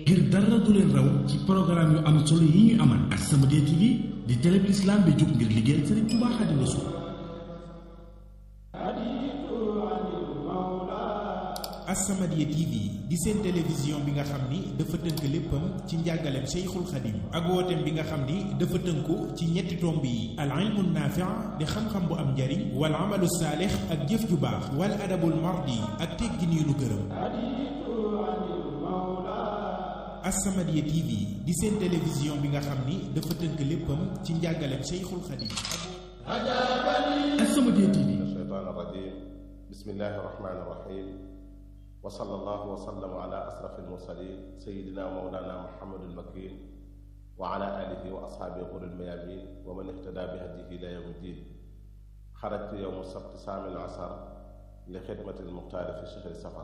ngir dara du leen raw ci programme yu am solo yi ñu amal As-Samadiyya TV di télé bi l'islam bi jóg ngir liggéeyal Sëriñ Tuubaa Xaadimu Rasuul As-Samadiyya TV di seen télévision bi nga xam ni dafa tënk léppam ci njàngaleem Cheikhul Khadim ak wooteem bi nga xam ni dafa tënku ci ñetti tomb yi al ilmu naafi' di xam-xam bu am njariñ wal amalu saalix ak jëf ju baax wal adabul mardi ak teggin yu nu gërëm As-Samadiyya TV di seen télévision bi nga xam ni dafa tënk léppam ci njàngaleem Cheikhul Khadim As-Samadiyya TV الشيطان الرجيم بسم الله الرحمن الرحيم وصلى الله وسلم على أشرف المرسلين سيدنا ومولانا محمد المكين وعلى آله وأصحابه غر الميامين ومن اهتدى بهديه إلى يوم الدين خرجت يوم السبت سامي العصر لخدمة المختار في شهر سفر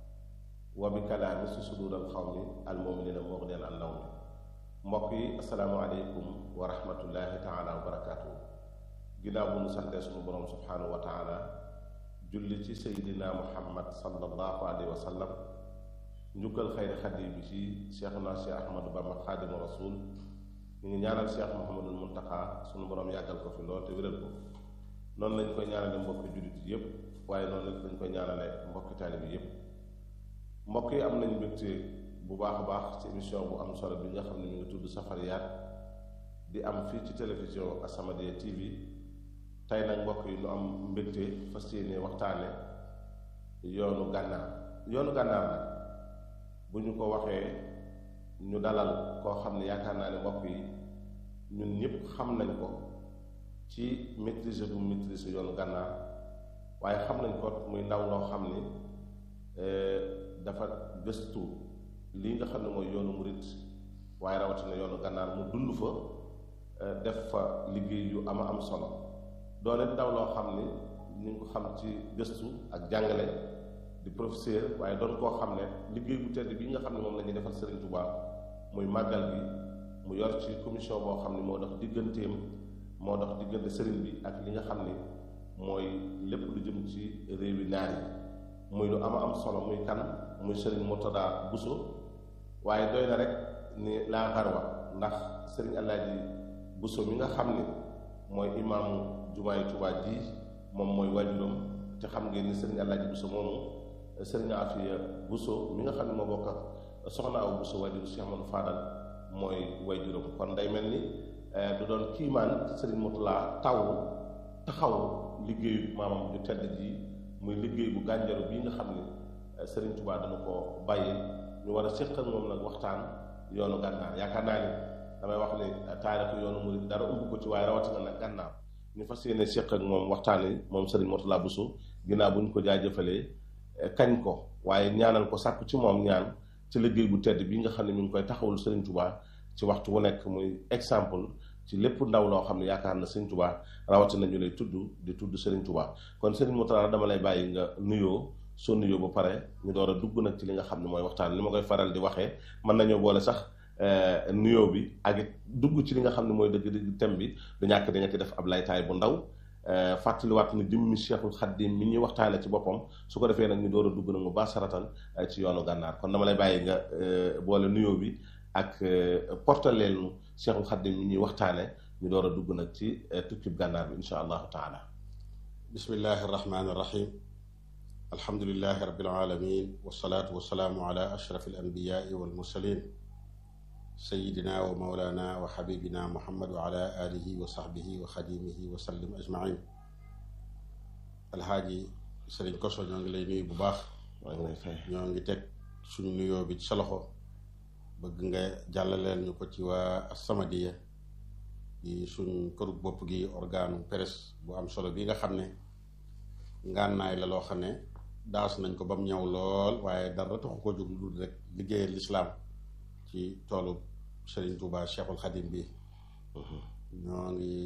وبكلام صدور القوم المؤمنين مغنيا عن نوم mbokk asalaamaaleykum wa rahmatullahi taala wa barakaatu ginnaaw bu nu santee sunu borom subhaanahu wa taala julli ci seydina muhammad sallallahu alayhi wa sallam njukkal xayri xadim bi ci cheikhuna cheikh ahmadou bamba xaadimu rasul ñu ngi ñaanal cheikh muhammadul muntaka sunu borom yàggal ko fi lool te wéral ko noonu lañ koy ñaanale mbokki jullit yi yépp waaye noonu lañ koy ñaanale mbokki taalib yi yépp mbokk yi am nañ mbégte bu baax a baax ci émission bu am solo bi nga xam ne mi ngi tudd Safariyaat di am fii ci télévision As-Samadiyya TV tey nag mbokk yi nu am mbégte fas yéene waxtaane yoonu gànnaar yoonu gànnaar nag bu ñu ko waxee ñu dalal koo xam ne yaakaar naa ne mbokk yi ñun ñëpp xam nañ ko ci maîtrise bu maîtrise yoonu gànnaar waaye xam nañ ko muy ndaw loo xam ni dafa gëstu lii nga xam ne mooy yoonu murit waaye rawatina yoonu gànnaar mu dund fa def fa liggéey yu ama am solo doone ndaw loo xam ni ñu ngi ko xam ci gëstu ak jàngale di professeur waaye doon koo xam ne liggéey bu tedd bi nga xam ne moom la ñuy defal Serigne Touba muy màggal bi mu yor ci commission boo xam ne moo dox digganteem moo dox diggante Serigne bi ak li nga xam ni mooy lépp lu jëm ci réewi naar yi muy lu ama am solo muy kan muy Serigne Murtada Bousso waaye doy na rek ni laa xarwa ndax Serigne Alaaji Bousso mi nga xam ni mooy imaamu jumaay Tuubaa ji moom mooy waajuram te xam ngeen ni Serigne Alaaji Bousso moomu Serigne Afiya Bousso mi nga xam ne moo bokk ak soxna aw Bousso waajuru Cheikh Amadou Fadal mooy waajuram kon day mel ni du doon kiimaan Serigne Murtada taw taxaw liggéeyu maamam ju tedd ji muy liggéey bu gànjaru bii nga xam ni Serigne Touba dana ko bàyyi ñu war a séq ak moom nag waxtaan yoonu gànnaar yaakaar naa ni damay wax ni taarixu yoonu murid dara umb ko ci waaye rawatina nag gànnaar ñu fas yéene séq ak moom waxtaan yi moom Serigne Murtada Bousso ginnaaw bu ñu ko jaajëfalee kañ ko waaye ñaanal ko sàkku ci moom ñaan ci liggéey bu tedd bi nga xam ne mi ngi koy taxawul Serigne Touba ci waxtu wu nekk muy exemple ci lépp ndaw loo xam ne yaakaar na Serigne Touba rawatina ñu lay tudd di tudd Serigne Touba kon Serigne Murtada dama lay bàyyi nga nuyoo soo nuyoo ba pare ñu door a dugg nag ci li nga xam ne mooy waxtaan li ma koy faral di waxee mën nañoo boole sax nuyoo bi ak it dugg ci li nga xam ne mooy dëgg dëgg thème bi du ñàkk da nga ci def ab laytaay bu ndaw fàttaliwaat ni jëmmi Cheikhul Khadim mi ñuy waxtaane ci boppam su ko defee nag ñu door a dugg nag mu baax saratan ci yoonu gànnaar kon dama lay bàyyi nga boole nuyoo bi ak portaleel nu Cheikhul Khadim mi ñuy waxtaane ñu door a dugg nag ci tukkib gànnaar bi insha allahu taala bismillahi arrahmani irrahim alhamdulilahi rabbil alamin wasalaatu wasalaamu ala ashraf alanbiyai walmursalin sayidina wa maulana wa xabibina muhammad wa ala alihi wa saxbihi wa xadimihi wa sallim ajmain alxaaji sëriñ koso ñoo ngi lay nuyu bu baax ñoo ngi teg suñu nuyoo bi ci sa loxo bëgg nga jàllaleel ñu ko ci waa As-Samadiyya di suñ këru bopp gi organe presse bu am solo bi nga xam ne ngànnaay la loo xam ne daas nañ ko ba mu ñëw lool waaye dara taxu ko jóg lu rek liggéeyal lislaam ci toolu Serigne Touba Cheikhul Khadim bi ñoo ngi